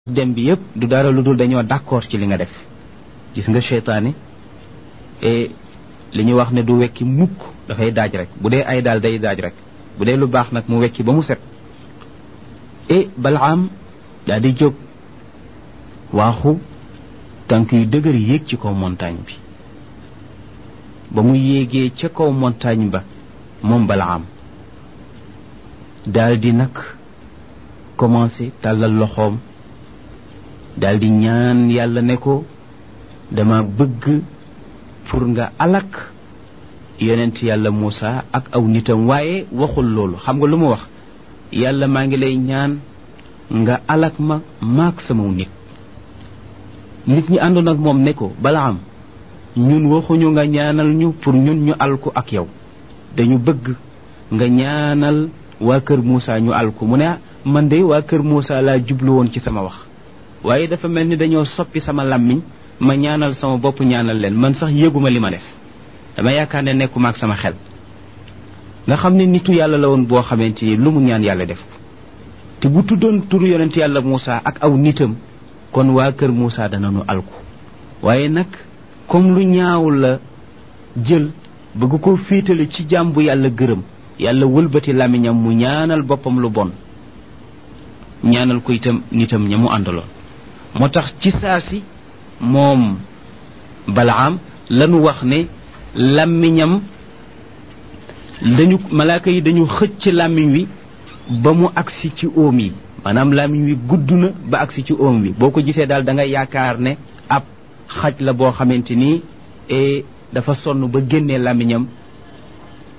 dem bi yépp du dara lu dul dañoo d'accord ci li nga def gis nga seytaane et li ñuy wax ne du wekki mukk dafay daaj rek bu dee ay daal day daaj rek bu dee lu baax nag mu wekki ba mu set et balaam daal di jóg waaxu tànk yu dëgër yéeg ci kaw montagne bi ba mu yéegee ca kaw montagne ba moom balaam daal di nag commencé tàllal loxoom daal di ñaan yàlla ne ko dama bëgg pour nga alak yonent yàlla Muusa ak aw nitam waaye waxul loolu xam nga lu mu wax yàlla maa ngi lay ñaan nga alak ma maak sama nit nit ñi àndoon ak moom ne ko balaam ñun waxuñu nga ñaanal ñu pour ñun ñu alku ak yow dañu bëgg nga ñaanal waa kër Muusa ñu alku mu ne man de waa kër Muusa laa jublu woon ci sama wax waaye dafa mel ni dañoo soppi sama làmmiñ ma ñaanal sama bopp ñaanal leen man sax yëguma li ma def dama yaakaar ne nekkuma ak sama xel nga xam ne nitu yàlla la woon boo xamante ni lu mu ñaan yàlla def te bu tuddoon turu yonent yàlla Muusa ak aw nitam kon waa kër Muusa danañu alku waaye nag comme lu ñaaw la jël bëgg ko féetale ci jaam bu yàlla gërëm yàlla wëlbati làmmiñam mu ñaanal boppam lu bon ñaanal ko itam nitam ña mu àndaloon moo tax ci saa si moom balaam lanu wax ne làmmiñam dañu malaaka yi dañu xëcc làmmiñ wi ba mu agsi ci óom yi maanaam làmmiñ wi gudd na ba agsi ci óom wi boo ko gisee daal da nga yaakaar ne ab xaj la boo xamante ni dafa sonn ba génnee làmmiñam